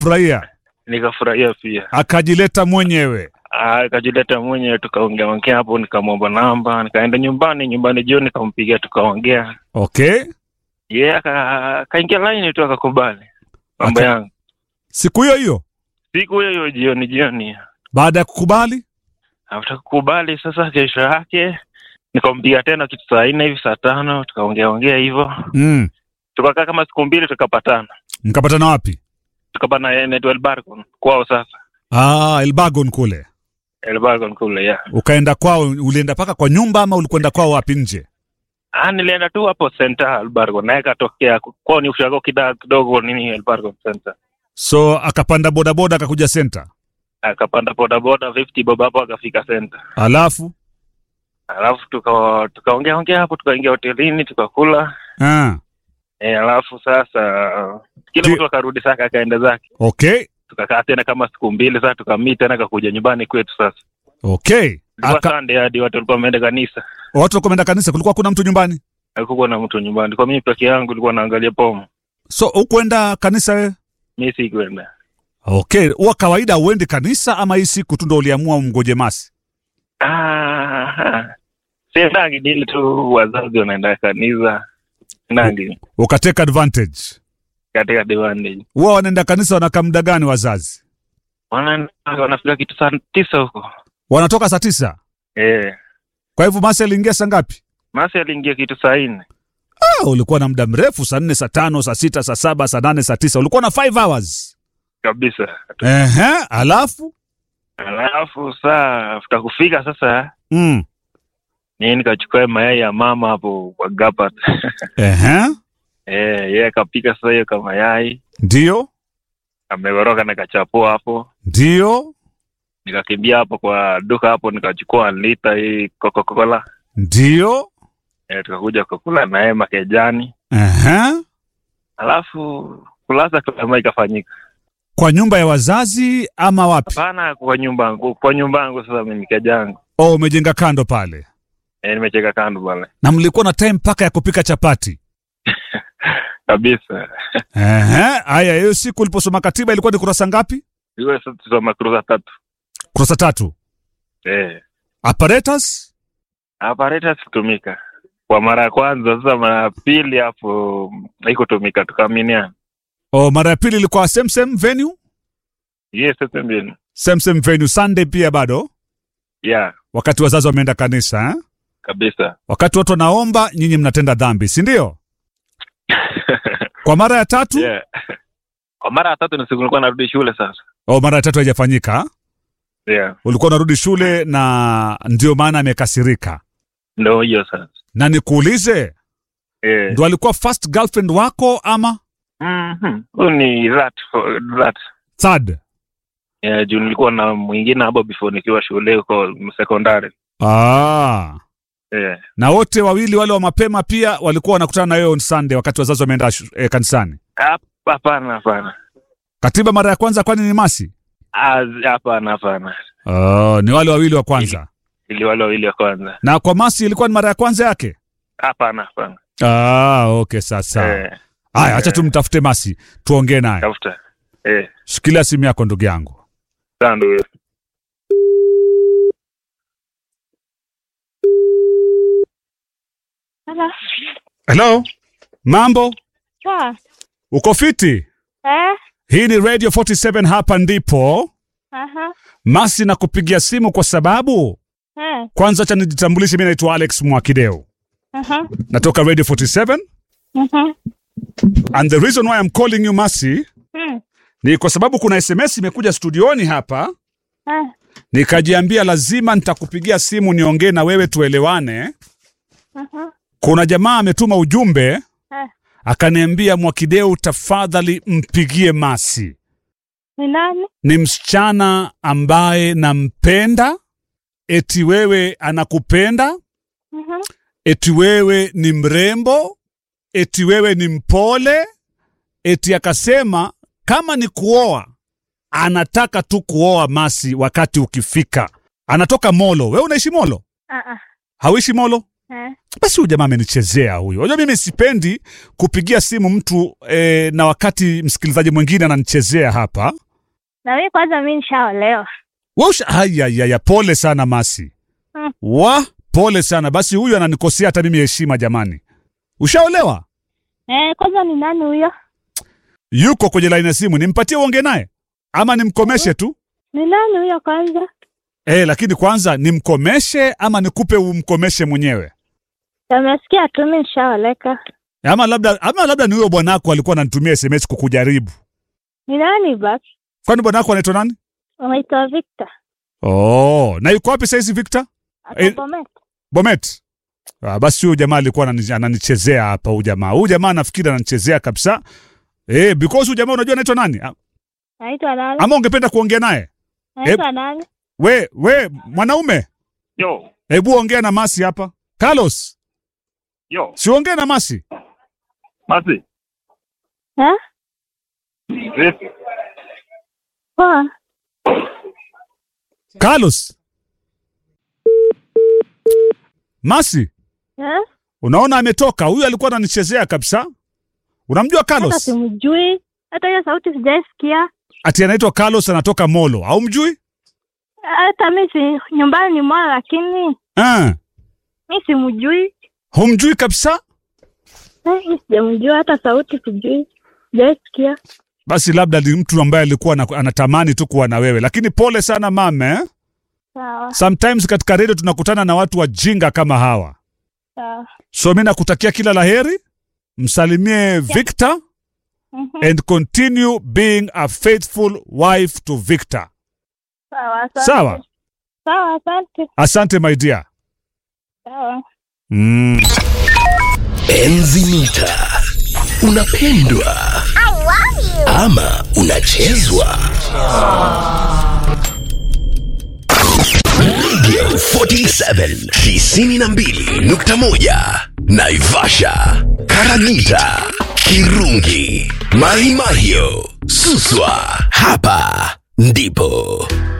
furahia nikafurahia pia. akajileta mwenyewe Ah, Akajileta mwenyewe tukaongea ongea hapo, nikamwomba namba, nikaenda nyumbani. Nyumbani jioni nikampigia, tukaongea. okay Yeye aka- akaingia laini tu akakubali mambo Aka- yangu. siku hiyo hiyo Siku hiyo hiyo jioni jioni, baada ya kukubali after kukubali sasa, kesho yake nikampigia tena kitu saa nne hivi saa tano, tukaongea ongea hivyo, mm. tukakaa kama siku mbili, tukapatana mkapatana wapi tukapatana Netwell Barcon kwao. Sasa ah, elbagon kule Elbargon kule ya ukaenda kwao ulienda mpaka kwa nyumba ama ulikwenda kwao wapi nje Ah, nilienda tu hapo center Albargo, naye katokea kwao ni ushago kidogo kidogo nini Albargo center, so akapanda bodaboda akakuja senta akapanda bodaboda 50 bob hapo akafika center, alafu alafu tuka tukaongea ongea hapo, tukaingia hotelini tukakula ah. e, alafu sasa kila Ki- mtu akarudi sasa akaenda zake, okay tukakaa tena kama siku mbili sasa, tukamii tena kakuja nyumbani kwetu. Sasa okay ilikuwa Aka, Sunday hadi watu walikuwa wameenda kanisa, watu wakuenda kanisa kulikuwa kuna mtu nyumbani hakukuwa na mtu nyumbani, kwa mimi peke yangu nilikuwa naangalia pomo, so hukwenda kanisa wewe mimi sikwenda. okay huwa kawaida uende kanisa ama hii siku tu ndo uliamua umgoje masi Ah, siendangi nili tu wazazi wanaenda kanisa nangi ukateka advantage katika diwani huwa wanaenda kanisa wanakaa muda gani wazazi Wana- wanafika kitu saa tisa huko wanatoka saa tisa eh. kwa hivyo masi aliingia saa ngapi Masi aliingia kitu saa nne ah, ulikuwa na muda mrefu saa nne saa tano saa sita saa saba saa nane saa tisa ulikuwa na 5 hours kabisa. Ehe, alafu Alafu saa afta kufika sasa, mm. nii nikachukua mayai ya mama hapo kwa gapat Ehe, eh, yeye akapika sasa hiyo kama mayai ndio amegoroka na kachapua hapo, ndio nikakimbia hapo kwa duka hapo nikachukua lita hii Coca-Cola ndio eh, tukakuja kukula naye makejani Ehe. alafu kulaza kama ikafanyika. kwa nyumba ya wazazi ama wapi Hapana, kwa nyumba yangu, kwa nyumba yangu sasa mimi keja yangu oh, umejenga kando pale e, nimecheka kando pale na mlikuwa na time mpaka ya kupika chapati kabisa. Ehe, haya hiyo siku uliposoma katiba ilikuwa ni kurasa ngapi Iwe sasa tusoma kuruza tatu kurasa tatu eh, apparatus apparatus kutumika kwa mara ya kwanza. Sasa mara ya pili hapo haikutumika, tukaaminiana. oh, mara ya pili ilikuwa same same venue Yes, sasa mbili same same venue sunday pia bado yeah, wakati wazazi wameenda kanisa eh? kabisa wakati watu wanaomba nyinyi mnatenda dhambi si ndio kwa mara ya tatu yeah. Kwa mara ya tatu ni siku nilikuwa narudi shule sasa. oh, mara ya tatu haijafanyika Yeah, ulikuwa unarudi shule na ndio maana amekasirika ndo hiyo sasa na nikuulize eh. ndo alikuwa first girlfriend wako ama Mhm. Huyu ni rat rat third yeah, juu nilikuwa na mwingine hapo before nikiwa shule huko sekondari ah. yeah. na wote wawili wale wa mapema pia walikuwa wanakutana na wewe on sunday wakati wazazi wameenda shu- eh, kanisani Hap- Hapana, hapana, katiba mara ya kwanza kwani ni masi Ah, hapana, hapana, oh, ni wale wawili wa kwanza ili wale wawili wa kwanza. na kwa masi ilikuwa ni mara ya kwanza yake Hapana, hapana. ah, okay sasa Eh, haya acha eh. tumtafute masi tuongee naye tafuta eh, shikilia simu yako ndugu yangu sawa ndugu. Hello. hello mambo Poa. uko fiti Eh? hii ni radio 47 hapa ndipo Aha. masi na kupigia simu kwa sababu Eh. kwanza cha nijitambulishe mi naitwa alex mwakideo Aha. natoka radio 47 Mhm. and the reason why I'm calling you masi Mm. ni kwa sababu kuna sms imekuja studioni hapa Eh. nikajiambia lazima nitakupigia simu niongee na wewe tuelewane Aha. kuna jamaa ametuma ujumbe Eh. akaniambia mwakideu tafadhali mpigie masi Ni nani? ni msichana ambaye nampenda eti wewe anakupenda Mhm. eti wewe ni mrembo eti wewe ni mpole eti akasema kama ni kuoa anataka tu kuoa masi wakati ukifika anatoka molo wewe unaishi molo Ah ah. hauishi molo Eh. Basi huyu jamaa amenichezea huyu. Unajua mimi sipendi kupigia simu mtu eh, na wakati msikilizaji mwingine ananichezea hapa. Na mimi kwanza mimi nishaolewa. Wewe usha haya ya, ya pole sana Masi. Mm. Wa pole sana. Basi huyu ananikosea hata mimi heshima jamani. Ushaolewa? Eh, kwanza ni nani huyo? Yuko kwenye laini ya simu. Nimpatie uonge naye ama nimkomeshe tu? Ni nani huyo kwanza? Eh, lakini kwanza nimkomeshe ama nikupe umkomeshe mwenyewe? Amesikia tu mimi nishaoleka. Ama labda ama labda ni huyo bwanako alikuwa ananitumia SMS kukujaribu. Ni nani basi? Kwani bwanako anaitwa nani? Unaitwa Victor. Oh, na yuko wapi saizi Victor? Eh. Atabomet. Bomet. Ah, basi huyu jamaa alikuwa anani- ananichezea hapa huyu jamaa. Huyu jamaa nafikiri ananichezea kabisa. Eh, because huyu jamaa unajua anaitwa nani? Ah, Anaitwa nani? Ama ungependa kuongea naye? Anaitwa nani? We, we mwanaume, Yo, hebu ongea na Masi hapa. Carlos, yo, si ongea na Masi. Masi, Eh? vipi? Poa. Carlos. Masi, Eh? unaona ametoka. Huyu alikuwa ananichezea kabisa. Unamjua Hata Carlos? simjui. Hata hiyo sauti sijaisikia. Ati anaitwa Carlos anatoka Molo. Au mjui? Hata mimi si nyumbani ni mwana lakini Ah, mimi simjui. humjui kabisa? Eh, mimi sijamjua hata sauti sijui. Sijaisikia. Basi labda ni mtu ambaye alikuwa ana- anatamani tu kuwa na wewe, lakini pole sana mame eh? Sawa. Sometimes katika redio tunakutana na watu wajinga kama hawa, Sawa. so mi nakutakia kila laheri, msalimie Victor Mhm. and continue being a faithful wife to Victor. Sawa. asante. Sawa, Sawa, asante. asante my dear. Sawa. Mm. Enzi mita unapendwa ama unachezwa Radio 47 tisini na mbili nukta moja Naivasha, Karagita, Kirungi, Mahimahio, Suswa. Hapa ndipo